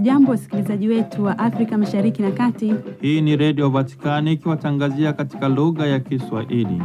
Hamjambo, wasikilizaji wetu wa Afrika Mashariki na Kati. Hii ni Redio Vatikani ikiwatangazia katika lugha ya Kiswahili.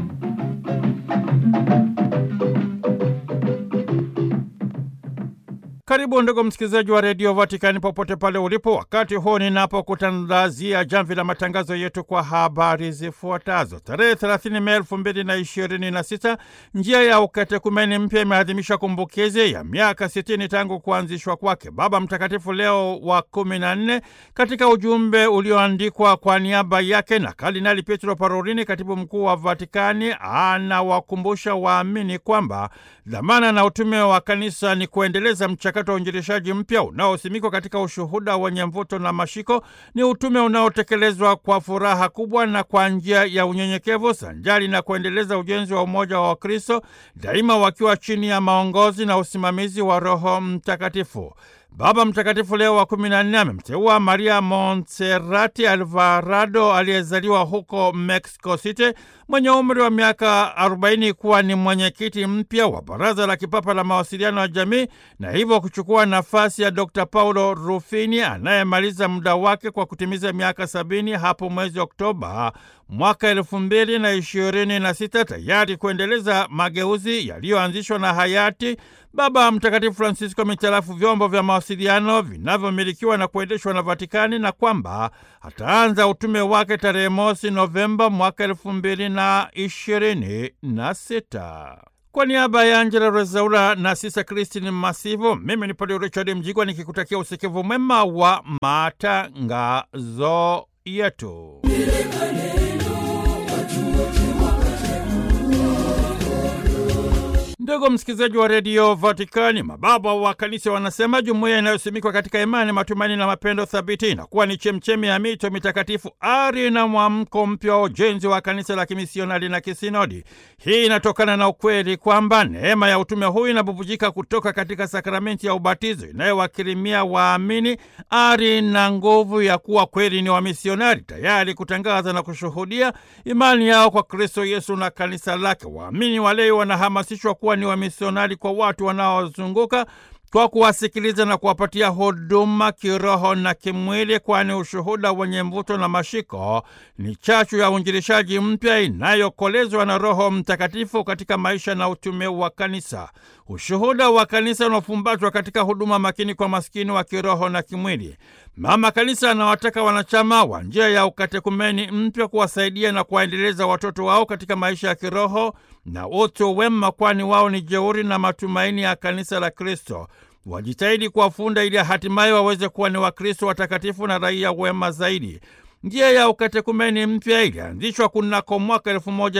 Karibu ndugu msikilizaji wa redio Vatikani popote pale ulipo, wakati huu ninapokutandazia jamvi la matangazo yetu kwa habari zifuatazo. Tarehe 30 Mei elfu mbili na ishirini na sita njia ya ukatekumeni mpya imeadhimisha kumbukizi ya miaka 60 tangu kuanzishwa kwake. Baba Mtakatifu Leo wa kumi na nne katika ujumbe ulioandikwa kwa niaba yake na Kardinali Pietro Parolini, katibu mkuu wa Vatikani, anawakumbusha waamini kwamba dhamana na utume wa kanisa ni kuendeleza mchakato wa uinjilishaji mpya unaosimikwa katika ushuhuda wenye mvuto na mashiko. Ni utume unaotekelezwa kwa furaha kubwa na kwa njia ya unyenyekevu, sanjali na kuendeleza ujenzi wa umoja wa Wakristo, daima wakiwa chini ya maongozi na usimamizi wa Roho Mtakatifu. Baba Mtakatifu Leo wa kumi na nne amemteua Maria Montserrati Alvarado aliyezaliwa huko Mexico City mwenye umri wa miaka 40 kuwa ni mwenyekiti mpya wa Baraza la Kipapa la Mawasiliano ya Jamii na hivyo kuchukua nafasi ya Dr. Paulo Rufini anayemaliza muda wake kwa kutimiza miaka sabini hapo mwezi Oktoba mwaka elfu mbili na ishirini na sita tayari kuendeleza mageuzi yaliyoanzishwa na hayati Baba Mtakatifu Francisco mitarafu vyombo vya mawasiliano vinavyomilikiwa na kuendeshwa na Vatikani na kwamba ataanza utume wake tarehe mosi Novemba mwaka elfu mbili na ishirini na sita. Kwa niaba ya Angela Rezaula na Sisa Kristin Masivo, mimi ni Padre Richard Mjigwa nikikutakia usikivu mwema wa matangazo yetu. Ndugu msikilizaji wa redio Vatikani, mababa wa kanisa wanasema jumuiya inayosimikwa katika imani, matumaini na mapendo thabiti inakuwa ni chemchemi ya mito mitakatifu, ari na mwamko mpya wa ujenzi wa kanisa la kimisionari na kisinodi. Hii inatokana na ukweli kwamba neema ya utume huu inabubujika kutoka katika sakramenti ya ubatizo inayowakirimia waamini ari na nguvu ya kuwa kweli ni wamisionari, tayari kutangaza na kushuhudia imani yao kwa Kristo Yesu na kanisa lake. Waamini walei wanahamasishwa kuwa ni wamisionari kwa watu wanaozunguka kwa kuwasikiliza na kuwapatia huduma kiroho na kimwili, kwani ushuhuda wenye mvuto na mashiko ni chachu ya uinjilishaji mpya inayokolezwa na Roho Mtakatifu katika maisha na utume wa kanisa. Ushuhuda wa kanisa unafumbatwa katika huduma makini kwa maskini wa kiroho na kimwili. Mama Kanisa anawataka wanachama wa njia ya ukatekumeni mpya kuwasaidia na kuwaendeleza watoto wao katika maisha ya kiroho na utu wema, kwani wao ni jeuri na matumaini ya kanisa la Kristo. Wajitahidi kuwafunda ili hatimaye waweze kuwa ni Wakristo watakatifu na raia wema zaidi. Njia ya ukatekumeni mpya ilianzishwa kunako mwaka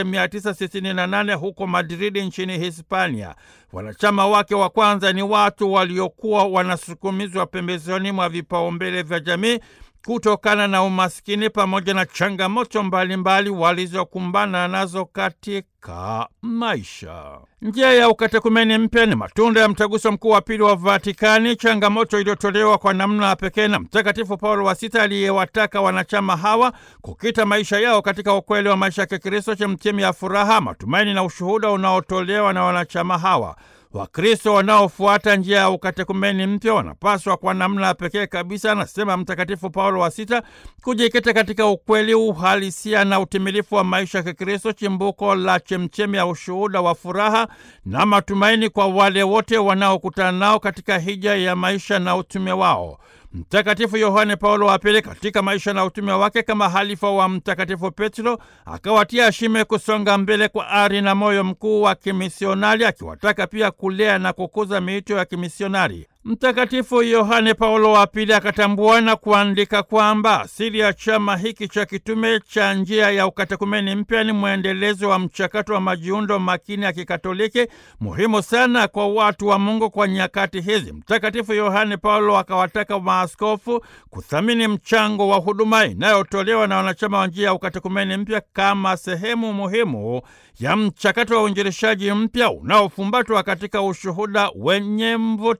1968 huko Madridi nchini Hispania. Wanachama wake wa kwanza ni watu waliokuwa wanasukumizwa pembezoni mwa vipaumbele vya jamii kutokana na umaskini pamoja na changamoto mbalimbali walizokumbana nazo katika maisha. Njia ya ukatekumeni mpya ni matunda ya mtaguso mkuu wa pili wa Vatikani, changamoto iliyotolewa kwa namna ya pekee na Mtakatifu Paulo wa Sita aliyewataka wanachama hawa kukita maisha yao katika ukweli wa maisha ya Kikristo, chemchemi ya furaha, matumaini na ushuhuda unaotolewa na wanachama hawa. Wakristo wanaofuata njia ya ukatekumeni mpya wanapaswa kwa namna ya pekee kabisa, anasema Mtakatifu Paulo wa Sita, kujikita katika ukweli, uhalisia na utimilifu wa maisha ya Kikristo, chimbuko la chemchemi ya ushuhuda wa furaha na matumaini kwa wale wote wanaokutana nao katika hija ya maisha na utume wao. Mtakatifu Yohane Paulo wa Pili katika maisha na utume wake kama halifa wa Mtakatifu Petro akawatia shime kusonga mbele kwa ari na moyo mkuu wa kimisionari, akiwataka pia kulea na kukuza miito ya kimisionari. Mtakatifu Yohane Paulo wa Pili akatambua na kuandika kwamba asili ya chama hiki cha kitume cha njia ya ukatekumeni mpya ni mwendelezo wa mchakato wa majiundo makini ya Kikatoliki, muhimu sana kwa watu wa Mungu kwa nyakati hizi. Mtakatifu Yohane Paulo akawataka maaskofu kuthamini mchango wa huduma inayotolewa na wanachama wa njia ya ukatekumeni mpya kama sehemu muhimu ya mchakato wa uinjilishaji mpya unaofumbatwa katika ushuhuda wenye mvuto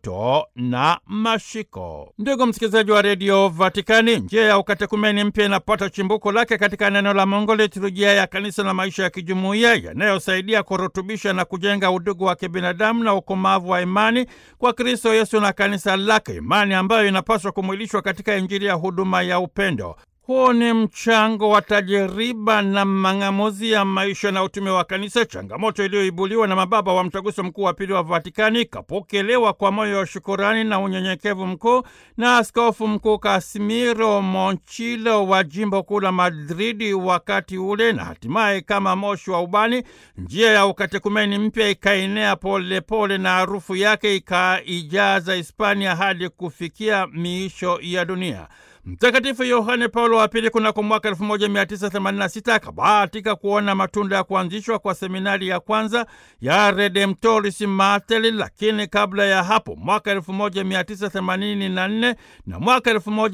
na mashiko. Ndugu msikilizaji wa redio Vatikani, njia ya ukatekumeni mpya inapata chimbuko lake katika neno la Mungu, liturujia ya kanisa na maisha ya kijumuiya yanayosaidia kurutubisha na kujenga udugu wa kibinadamu na ukomavu wa imani kwa Kristo Yesu na kanisa lake, imani ambayo inapaswa kumwilishwa katika Injili ya huduma ya upendo. Huu ni mchango wa tajiriba na mang'amuzi ya maisha na utume wa kanisa, changamoto iliyoibuliwa na mababa wa Mtaguso Mkuu wa Pili wa Vatikani, ikapokelewa kwa moyo wa shukurani na unyenyekevu mkuu na Askofu Mkuu Kasimiro Monchilo wa jimbo kuu la Madridi wakati ule, na hatimaye kama moshi wa ubani, njia ya ukatekumeni mpya ikaenea polepole na harufu yake ikaijaza Hispania hadi kufikia miisho ya dunia. Mtakatifu Yohane Paulo wa Pili kunako mwaka 1986 akabahatika kuona matunda ya kuanzishwa kwa seminari ya kwanza ya Redemptoris Mater, lakini kabla ya hapo mwaka 1984 na mwaka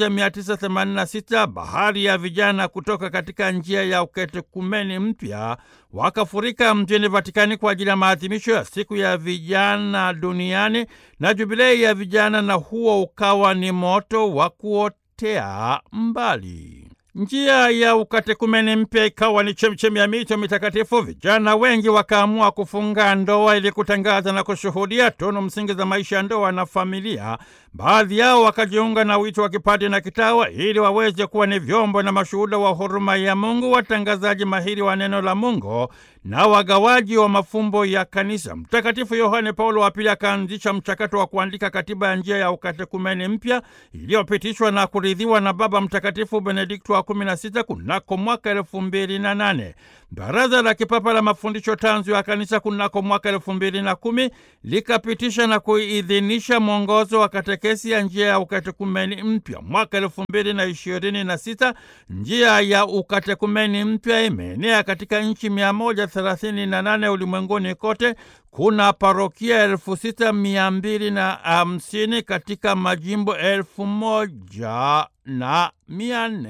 1986 bahari ya vijana kutoka katika njia ya ukatekumeni mpya wakafurika mjini Vatikani kwa ajili ya maadhimisho ya siku ya vijana duniani na jubilei ya vijana, na huo ukawa ni moto wa kuotea mbali. Njia ya ukatekumeni mpya ikawa ni chemchemi ya mito mitakatifu. Vijana wengi wakaamua kufunga ndoa ili kutangaza na kushuhudia tunu msingi za maisha ya ndoa na familia. Baadhi yao wakajiunga na wito wa kipadi na kitawa ili waweze kuwa ni vyombo na mashuhuda wa huruma ya Mungu, watangazaji mahiri wa neno la Mungu na wagawaji wa mafumbo ya kanisa. Mtakatifu Yohane Paulo wa Pili akaanzisha mchakato wa kuandika katiba ya njia ya ukatekumeni mpya iliyopitishwa na kuridhiwa na Baba Mtakatifu Benedikto wa kumi na sita kunako mwaka elfu mbili na nane. Baraza la Kipapa la Mafundisho Tanzu ya Kanisa kunako mwaka elfu mbili na kumi likapitisha na kuidhinisha mwongozo wa katekesi ya njia ya ukatekumeni mpya. Mwaka elfu mbili na ishirini na sita njia ya ukatekumeni mpya imeenea katika nchi mia moja thelathini na nane ulimwenguni kote. Kuna parokia elfu sita mia mbili na hamsini katika majimbo elfu moja na mia nne.